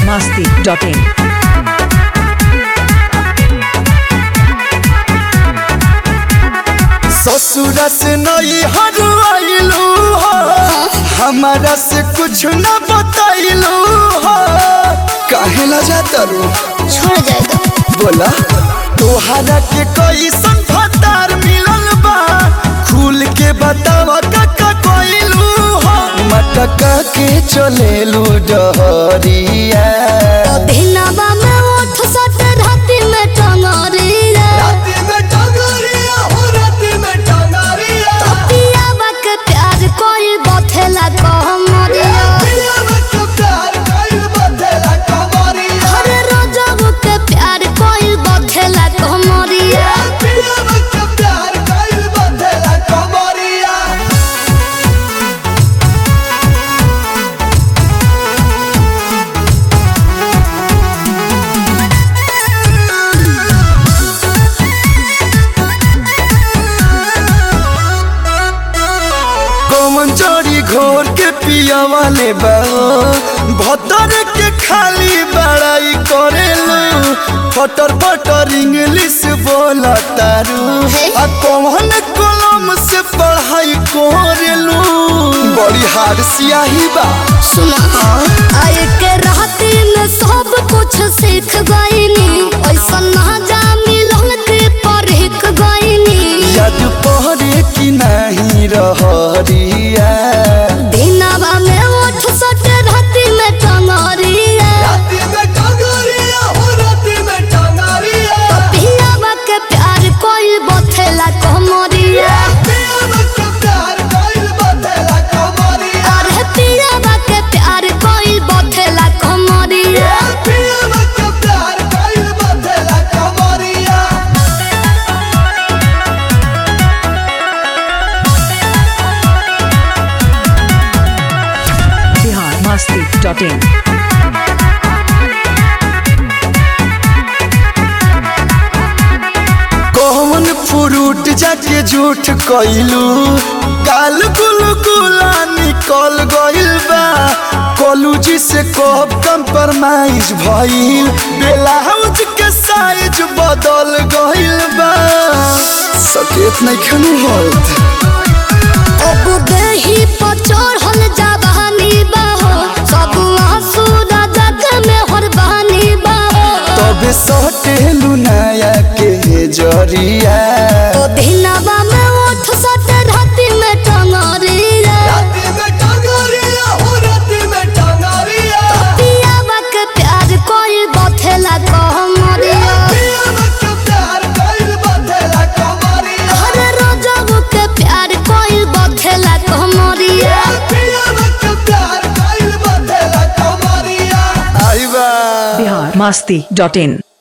masti.in. ससुरा से नई हरवाइलू हो हमारा से कुछ न बताइलू हो काहे ला जाता रू छोड़ जाएगा बोला तोहरा के कैसन फतार मिलल बा खुल के बतावा काका कोइलू हो मटका के चलेलू डहरिया दिनवा में उठ सट राति में टंगरिया राती में टंगरिया हो राती में टंगरिया पियावा के प्यार कोई बथेला कहमरिया पिया बच्चों प्यार कइल बदला कमरिया हर रोजब के प्यार कोई बथेला कहमरिया पिया बच्चों प्यार कइल बदला कमरिया कौन चोरी घोर के पिया वाले बा भतर के खाली बड़ाई करेलू फटर फटर इंग्लिश बोला तारू आ कौन कलम से पढ़ाई करेलू बड़ी हार सियाही बा सुना आए के राति में सब कुछ सीख गईनी ऐसा ना जा मिलन के परख गईनी याद पहरे की नहीं रहरिया दिनवा में उठ सट राति में टंगरिया राती में टंगरिया हो राती में टंगरिया पियावा के प्यार कोई बथेला कहमरिया पिया बच्चों प्यार कइल बदला कमरिया अरे पियावा के प्यार कोई बथेला कहमरिया पिया बच्चों प्यार कइल बदला कमरिया Bihar masti.in. कौन फ्रूट जाके झूठ कइलू काल गुल गुला निकल गइल बा कॉलेज से कब कंप्रोमाइज भइल ब्लाउज के साइज बदल गइल बा सकेत नहीं खनू होत अब देही पर चढ़ल जवानी बाहो सब आंसू राजा के में हरबानी बाहो तबे सटेलू नया के जरिया तो दिनवा में उठ सट राति में टंगरिया राती में टंगरिया हो राती में टंगरिया पियावा के प्यार कोई बथेला कहमरिया पिया बच्चों प्यार कइल बदला कमरिया हर रोजब के प्यार कोई बथेला कहमरिया पिया बच्चों प्यार कइल बदला कमरिया आई बा Bihar masti.in.